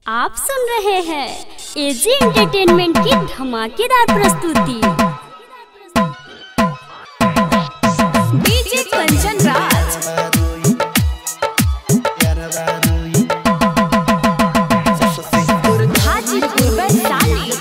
आप सुन रहे हैं एजी एंटरटेनमेंट की धमाकेदार प्रस्तुति DJ Kanchan Raj Hajipur Vaishali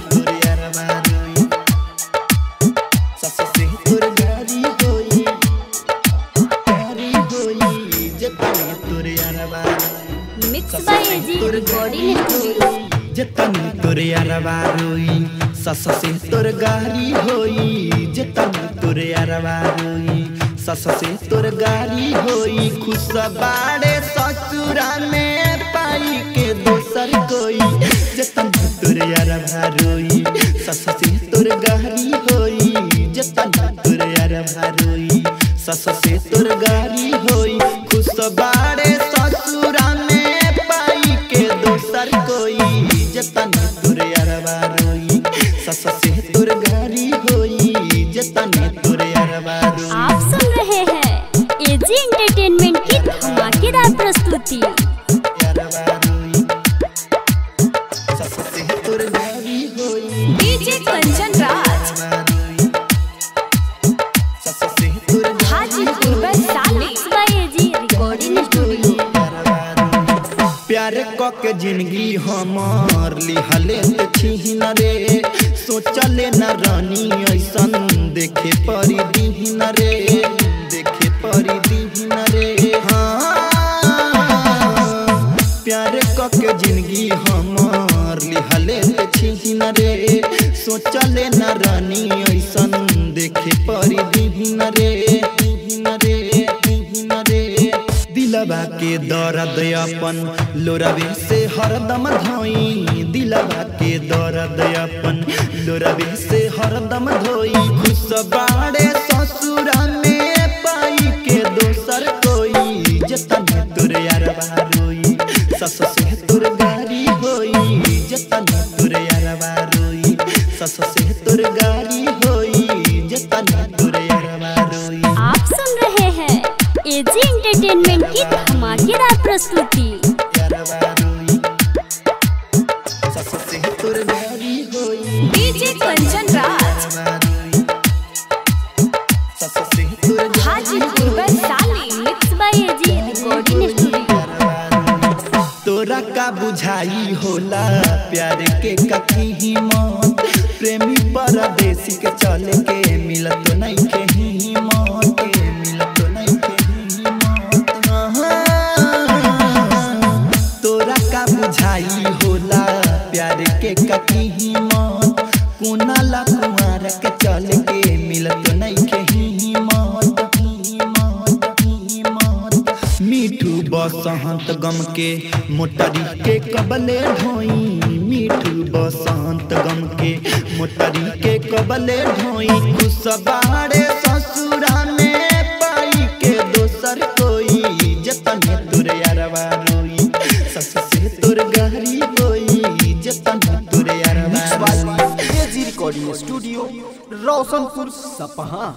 mix by AG recording studio जतनी तोर यारवा रोई सस से तोर गारी होई जतनी तोर यारवा रोई सस से तोर गारी होई खुश बाड़े ससुरा में पाई के दोसर कोई जतनी तोर यारवा रोई सस से तोर गारी होई जतनी तोर यारवा रोई सस से तोर गारी होई खुश बाड़े ससुरा में पाई के दोसर कोई जतन तोर यारवा रोई सस से तोर गारी होई जतन तोर यारवा रोई आप सुन रहे हैं एजी एंटरटेनमेंट की धमाकेदार प्रस्तुति यारवा रोई सस से तोर गारी होई डीजे कंचन राज यारवा रोई सस से तोर गारी Hajipur Vaishali mix by AG recording studio प्यार क के जिंदगी हमार लिहले छिन रे सोचले न रानी ऐसन देखे परी दीन रे देखे परी दीन रे हाँ प्यार क के जिंदगी हमार लिहले छिन रे सोचले न रानी ऐसन देखे परी दीन रे दीन रे दीन रे दिलवा के दर्द अपन लोरवे से हरदम धोई दिलवा के दर्द अपन लोरवे से हरदम धोई खुश बाड़े ससुरा में पाई के दोसर कोई जतन तोर यारवा रोई सस से तोर गारी होई जतन तोर यारवा रोई सस से तोर गारी होई जतन तोर यारवा रोई आप सुन रहे हैं एजी एंटरटेनमेंट की धमाकेदार प्रस्तुति यारवा रोई सस से तोर गारी होई डीजे कंचन राज यारवा रोई सस से तोर गारी Hajipur Vaishali mix by AG recording studio तोरा का बुझाई होला प्यार के कथी ही मौत प्रेमी परदेसी के चले के मिलत नहीं के ही मौत के मिलत नहीं के ही मौत हाँ। तोरा का बुझाई होला प्यार के कथी ही मौत कुनाला कुमार के चले के मिलत नहीं के ही मौत ही मौत ही मौत मीठू बसंत गम के मोटरी के कबले ढोई मीठू बसंत गम के मोटरी के कबले ढोई खुश बाड़े ससुरा में पाई के दोसर कोई जतन तोर यारवा रोई सस से तोर गहरी होई जतन तोर यारवा रोई एजी रिकॉर्डिंग स्टूडियो रोशनपुर सपहा